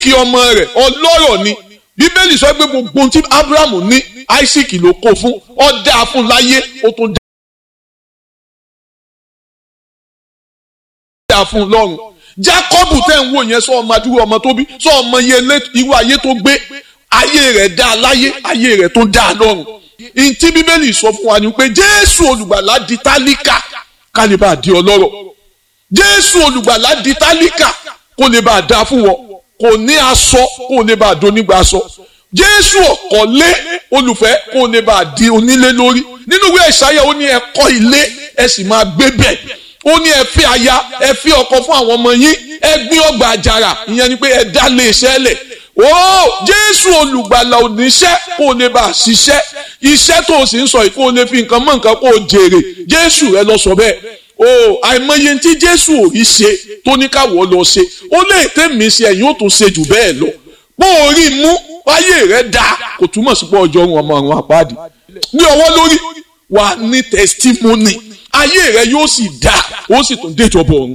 isaac ọmọ rẹ̀ ọlọ́rọ̀ ni bíbélì sọ pé gbogbo ohun tí abrahamu ní isaac ló kó fún ó dáa fún láyé ó tún dáa fún lọ́run jacob tẹ̀ ń wò yẹn sọ ọmọ adúrú ọmọ tó bí sọ ọmọ yẹn irú ayé tó gbé ayé rẹ̀ dáa láyé ayé rẹ̀ tó dáa lọ́run ntí bíbélì sọ fún wa ni pé jésù olùgbàlà di tálíkà ká lè bá a di ọlọ́rọ̀ jésù olùgbàlà di tálíkà kó lè bá a dáa fún wọn kò ní aṣọ kó lè bá a do nígbà aṣọ jésù ọ̀kọ́lé olùfẹ́ kó lè bá a di onílé lórí nínú ìwé ìsáyà ó ní ẹ kọ́ ilé ẹ sì máa gbé bẹ̀ ó ní ẹ fẹ́ aya ẹ fẹ́ ọkọ fún àwọn ọmọ yín ẹ gbin ọgbà àjàrà ìyẹn ni pé ẹ dá lé iṣẹ́ lẹ̀ ó jésù olùgbàlà oníṣẹ́ kó lè bá a ṣiṣẹ́ iṣẹ́ tó o sì ń sọ yìí kó o lè fi nǹkan mọ́ nǹkan kó o jèrè jésù rẹ lọ sọ bẹ́ẹ̀ o àìmọye tí jésù ò rí ṣe tó ní káwọ́ lọ ṣe ó lè tẹ̀mí ṣe ẹ̀yìn ó tún ṣe jù bẹ́ẹ̀ lọ bó o rí mú ayé rẹ dáa kò túmọ̀ sí pé ọjọ́ ọ̀run ọmọ ọ̀run àpáàdì ní ọwọ́ lórí wà ní testimony ayé rẹ yóò sì dáa ó sì tún déjọba ọ̀run